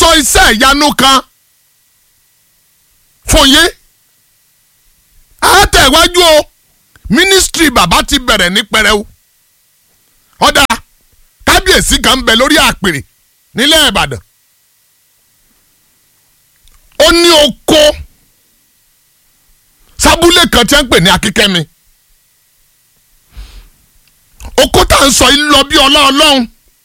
sọ iṣẹ́ ìyanu kan fún yín àtẹ̀wájú o mínísítírì bàbá ti bẹ̀rẹ̀ ní pẹrẹu ọ̀dà kábíyèsí kan ń bẹ lórí àpèrè nílẹ̀ ìbàdàn ó ní oko sábúlé kan tí wọ́n ń pè ní akíkẹ́mi oko tá à ń sọ yìí lọ bí ọlá ọlọ́run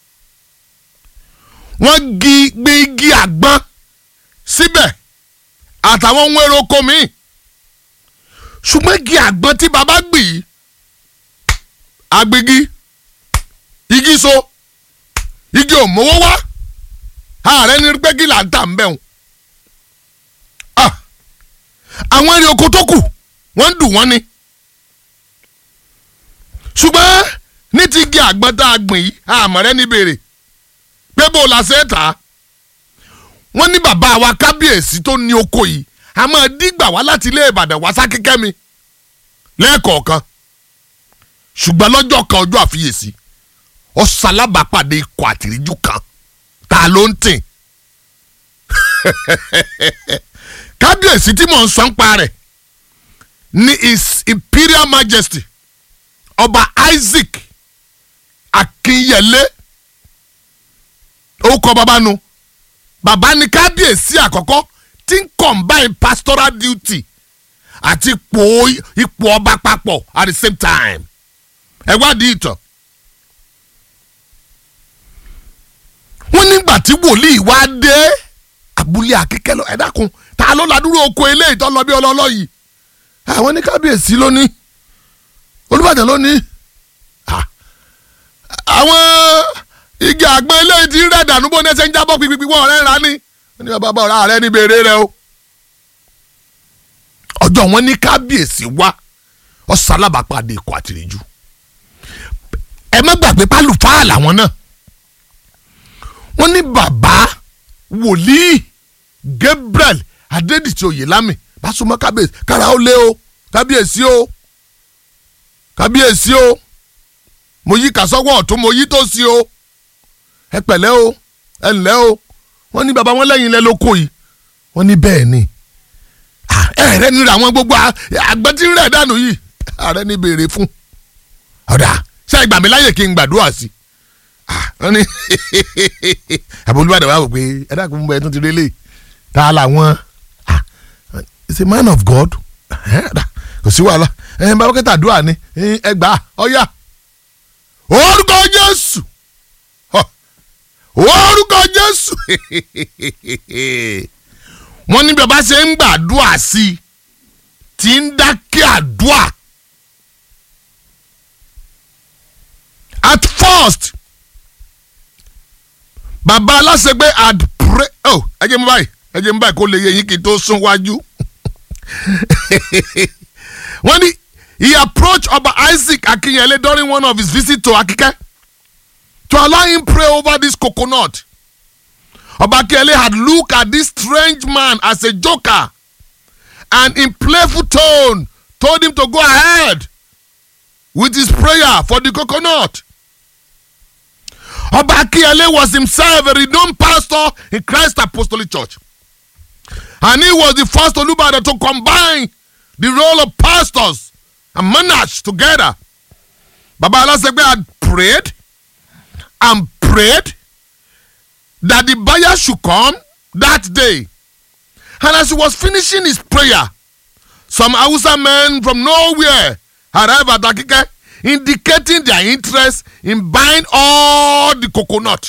wọ́n gi gbé igi àgbọn síbẹ̀ àtàwọn ohun èrò oko míì ṣùgbọ́n igi àgbọn tí baba gbì yìí agbègi igi so igi ò mówó wá ààrẹ ní pé kí là ń tà ń bẹ̀ wọ́n àwọn èrè oko tó kù wọ́n ń dùn wọ́n ni ṣùgbọ́n ní ti igi àgbọn tá a gbìn yìí àmọ̀rẹ́ ní béèrè pé bó la ṣe é tà á wọ́n ní bàbá wa kábíyèsí tó ní oko yìí a máa dígbà wá láti ilé ìbàdàn wá sákíkẹ́ mi lẹ́ẹ̀kọ̀ọ̀kan ṣùgbọ́n lọ́jọ́ kan ọjọ́ àfiyèsí ọ̀sálábàápàdé ikọ̀ àtìríjú kan ta ló ń tìn kábíyèsí tí mò ń sọ ń pa rẹ̀ ní his imperial majesty ọba isaac akínyẹlé orúkọ bàbá nu bàbá ní kábíyèsí àkọ́kọ́ tí ń combine pastoral duty àti ipò ipò ọba papọ̀ at the same time ẹ wádìí ìtàn. wọ́n nígbà tí wòlíì wá dé abúlé akíkẹ́ lọ ẹ dákun ta ló ladúró oko eléyìí tó lọ bí ọlọ́lọ́ yìí àwọn ní kábíyèsí ló ní olùbàdàn ló ní àwọn igi àgbọn eléyìí ti rẹ̀ dànù bó ní ẹsẹ̀ ń jábọ̀ pípípí wọ́n rẹ̀ rà ní wọ́n ní bàbá ọ̀rá rẹ̀ ní bèrè rẹ̀ o ọjọ́ wọn ní kábíyèsí wá ọ̀sálábàpàdé ikọ̀ àtìrìjú ẹ má gbàgbé pálùfáà làwọn náà wọ́n ní bàbá wòlíì Gabriel Adédìtì Oyèlámì bá súnmọ́ kábíyèsí kára ó lé o kábíyèsí o kábíyèsí o mo yí kàsọ́wọ́ ọ̀tún mo yí tó sí o ẹ pẹ̀lẹ́ o ẹ ǹlẹ́ o wọ́n ní bàbá wọn lẹ́yìn ilẹ̀ lóko yìí wọ́n ní bẹ́ẹ̀ ni ẹ̀rẹ́ ní àwọn gbogbo àgbẹ̀tí rẹ̀ dànù yìí ààrẹ ní béèrè fún ọ̀dà ṣé ìgbà mi láyè kí n gbàdúrà sí wọ́n ní àbólúwàdà wà wò pé ẹ dákun mú bẹ́ẹ̀ tún ti rí lè ta làwọn it's a man of God kò sí wàhálà ẹ bá wákẹ́tà àdúrà ni ẹ gbà ọ̀yà orúkọ Jésù orúkọ Jésù wọ́n ní bàbá ṣe ń gbàdúrà sí i tí ń dákẹ́ àdúrà at first bàbá aláṣẹgbé had pray oh ẹ jẹ́ mi báyìí ẹ jẹ́ mi báyìí kó lè yẹ yín kí n tó sún wájú wọ́n ní he approached Ọba Isaac Akinyele during one of his visits to Akike to allow him pray over this coconut. Obakele had looked at this strange man as a joker and in playful tone told him to go ahead with his prayer for the coconut. Obakele was himself a renowned pastor in Christ Apostolic Church. And he was the first Olubada to combine the role of pastors and monarchs together. Baba Alasegbe had prayed and prayed that the buyer should come that day. And as he was finishing his prayer, some Hausa men from nowhere arrived at Akike, indicating their interest in buying all the coconut.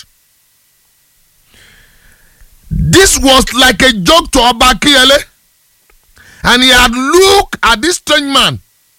This was like a joke to Obakiele, and he had looked at this strange man.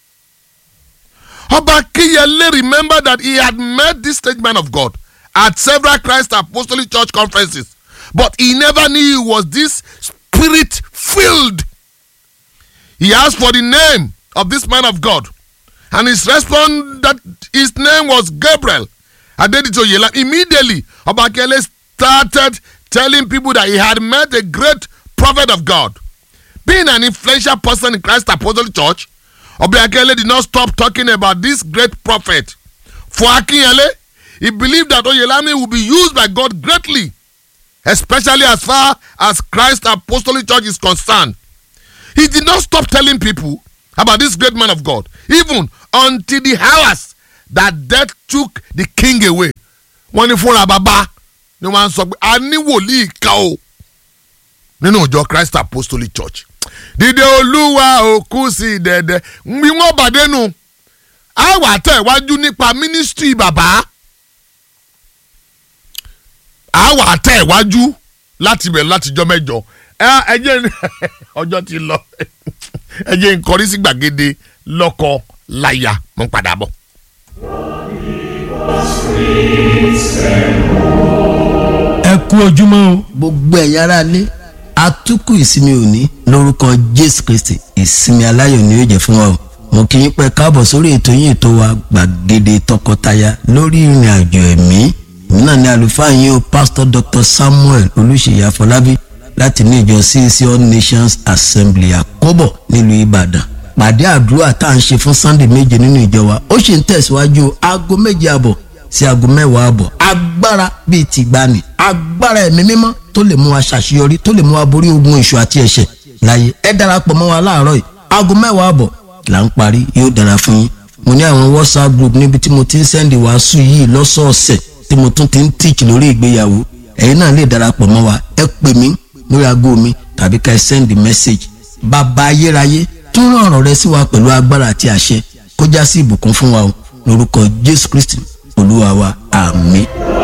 Obakiyele remembered that he had met this strange man of God at several Christ Apostolic Church conferences, but he never knew he was this spirit filled. He asked for the name of this man of God, and his response that his name was Gabriel. Adedito Yela. Immediately, Obakele started telling people that he had met a great prophet of God. Being an influential person in Christ Apostolic Church, Obakele did not stop talking about this great prophet. For Akinyele, he believed that Oyelami would be used by God greatly especially as far as Christ Apostolic Church is concerned. He did not stop telling people about this great man of God, even until the hours that death took the king away. Wọ́n ní fúnra bàbá ni wọ́n á sọ pé a ní wòlíì kan o nínú ìjọ Christ Apostolic Church. Dìde olúwa òkú sí dẹ̀dẹ̀ bí wọ́n bàdé nu a wà tẹ̀ wájú nípa ministry bàbá a wà tẹ̀ wájú láti bẹ̀rẹ̀ láti jọ mẹ́jọ ẹ ẹ jẹ́ ọjọ́ ti lọ ẹ jẹ́ nkọrí sí gbàgede lọ́kọ láya mo ń padà bọ̀. ẹ kú ojúmọ́ o. gbogbo ẹ̀yin ará ilé atukù ìsinmi òní lórúkọ jésù kristi ìsinmi aláyọ̀ ni yóò jẹ́ fún wa o mo kí yín pẹ́ káàbọ̀ sórí ètò yín ètò wa gbàgede tọkọtaya lórí ìrìn àjò ẹ̀mí èmi náà ni àlùfáà yín o pastor dr samuel olùṣèyí afọlábí láti ní ìjọ CAC all nations assembly àkóbọ̀ nílùú ìbàdàn pàdé àdúrà tá à ń ṣe fún sunday méje nínú ìjọ wa ó sì ń tẹ̀síwájú aago méje àbọ̀ sí aago mẹ́wàá àbọ̀ agbára bíi tìgbani agbára ẹ̀mí mímọ́ tó lè mú wa ṣàṣeyọrí tó lè mú wa borí ogun èṣù àti ẹ̀ṣẹ̀ láyé ẹ darapọ̀ mọ́ wa láàárọ̀ yìí aago mẹ́wàá àbọ̀ là ń parí yóò dára fún yín mo ní àwọn whatsapp group níbi tí mo ti ń sẹ́ndì wàásù yìí lọ́sọ̀ọ̀sẹ̀ tí mo tún ti ń tíìkì lórí ìgbéyàwó ẹ̀yin náà lè darapọ̀ mọ́ wa ẹ pè mí lórí aago mi tàbí ká ẹ sẹ́ndì mẹ́sẹ̀gì bàbá ayérayé tún rán ọ̀rọ̀ rẹ sí wa pẹ̀lú agbára àti àṣẹ kó já sí ìbùkún fún wa o lórúkọ jésù kristi olúwa wa àmín.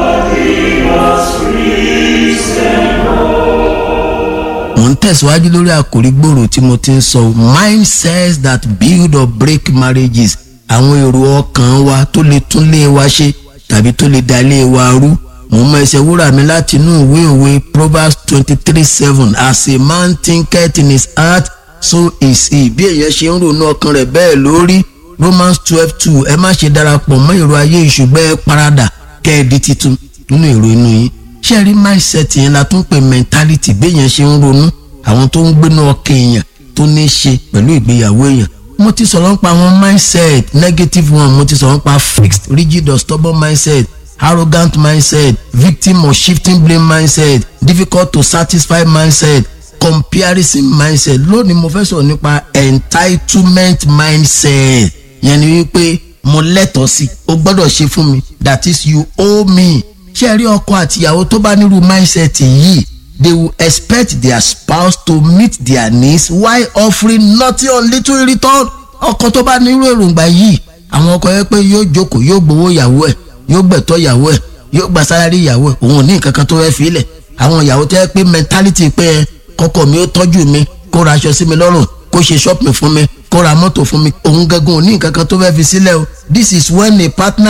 mo ń tẹ̀síwájú lórí àkòrí gbòòrò tí mo ti ń sọ mindsets that build or break marriages àwọn èrò ọkàn wa tó lè tún lé wa ṣe tàbí tó lè da ilé wa rú mo mọ ẹsẹ̀ wúrà mi láti inú ìwé òwe proverbs twenty three seven as a man thinketh in his heart so is he bí èèyàn ṣe ń ronú ọkàn rẹ̀ bẹ́ẹ̀ lórí romans twelve two ẹ má ṣe darapọ̀ mọ́ èrò ayé ìṣùgbọ́n ẹ paradà kẹ́ ẹ di titun nínú èrò inú yín ṣé rí mindset yẹn la tún pè mentality béèyàn ṣe ń ronú àwọn tó ń gbéná ọkàn èèyàn tó ní í ṣe pẹ̀lú ìgbéyàwó èèyàn mo ti sọ̀rọ̀ nípa àwọn mindset negative one mo ti sọ̀rọ̀ nípa fixed rigid or stubborn mindset arrogant mindset victim or shifting blame mindset difficult to satisfy mindset comparison mindset lónìí mo fẹ́ sọ̀rọ̀ nípa entitlement mindset yẹn ni wípé mo lẹ́tọ̀ọ́ sí o gbọ́dọ̀ ṣe fún mi that is you owe me ṣé ẹ rí ọkọ àtìyàwó tó bá nírú mindset yìí they will expect their spouse to meet their needs while offering nothing on little in return ọkọ tó bá nírú èròǹgbà yìí àwọn ọkọ yẹn pé yóò jókòó yóò gbowó ìyàwó ẹ̀ yóò gbẹ̀tọ́ ìyàwó ẹ̀ yóò gba sálárì ìyàwó ẹ̀ òun ò ní nǹkan kan tó fẹ́ fi lẹ̀ àwọn ìyàwó tó yẹ pé mentality pé ẹ kọ́kọ́ mi ó tọ́jú mi kó ra aṣọ sí mi lọ́rùn kó ṣe shopping fún mi kó ra mọ́tò fún mi òun gangan ò ní nǹkan kan tó fẹ́ fi sílẹ̀ o this is when a partner